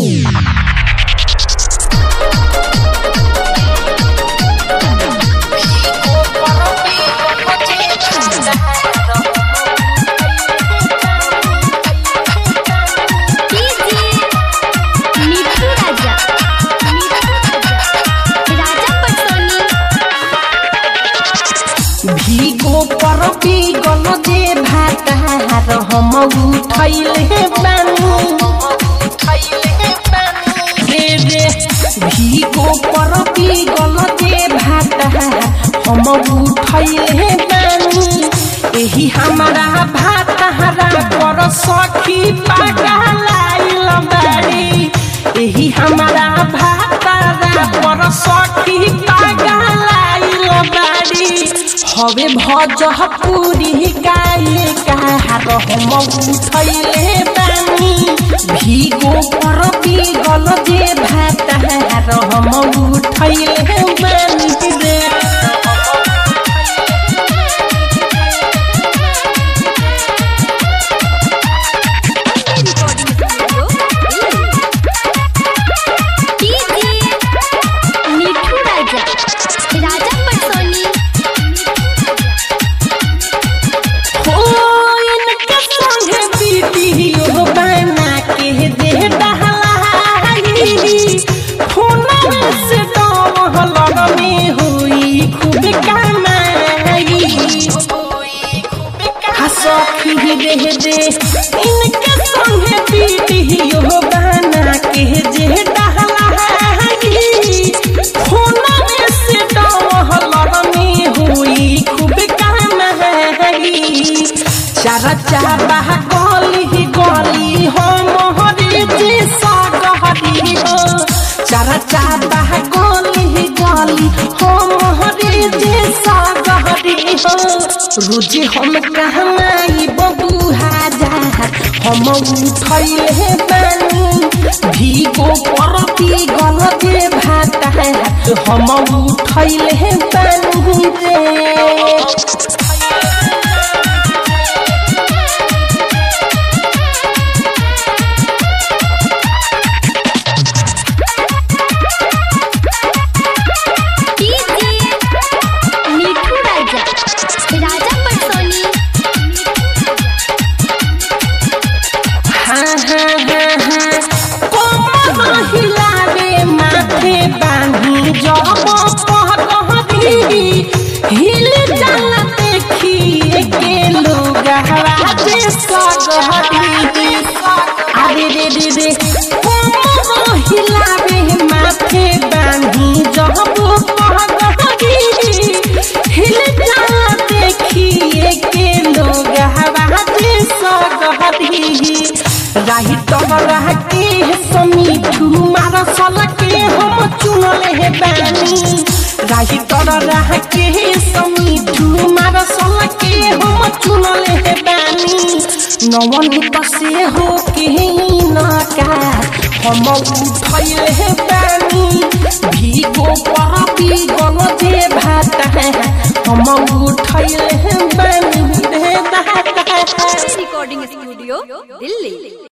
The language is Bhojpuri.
मिठू राजा राजा पटोनी भीगो पर गल जे भातार हम उठैले बानी रे रे भीगो पर गल जे भातार हम उठैले बानी एही हमारा भातारा पर सखी पागलाइल बाड़ी एही हमारा भातारा पर सखी पागलाइल बाड़ी हवे भजपुरी गाए कहार हम उठैले बानी भीगो पर गल जे भातार हम उठैले बानी रे मिठू राजा राजा पटोनी हो इनके संगे वीडियो बना के दे डहलाई फोनवे से डहलग में हुई खूब कमाई हसखी दे दे इनके संगे वीडियो बना के जे डहलाई फोनवे से डहलग में हुई खूब कमाई चारा चाबा गली गली हो मोहरी जी सागहरी हो चारा चाबा गली गली हो मोहरी जी सागहरी हो रोज हम कहमाई बबू हजार हम उठैले बानी भीगो परती गल जे भात हम उठैले बानी रे मिठू राजा राजा पटोनी हाँ हाँ हाँ हाँ कोमर हिलावे माथे बांधी जब पहकहरी हिल जाला देखिए के लोग हवाजे सगहरी अरे रे रे रे कोमर हिलावे माथे बांधी जब पहकहरी हिल जाला देखिए के लोग हवाजे सगहरी राही तबरा के समीठू मार सल के हम चुनले हे बानी राही तबरा के समीठू मार सल के हम चुनले हे बानी नवन पसे हो के नका हम उठैले हे बानी भीगो पर भी गल जे भात हम उठैले हे बानी रे दाता रिकॉर्डिंग स्टूडियो दिल्ली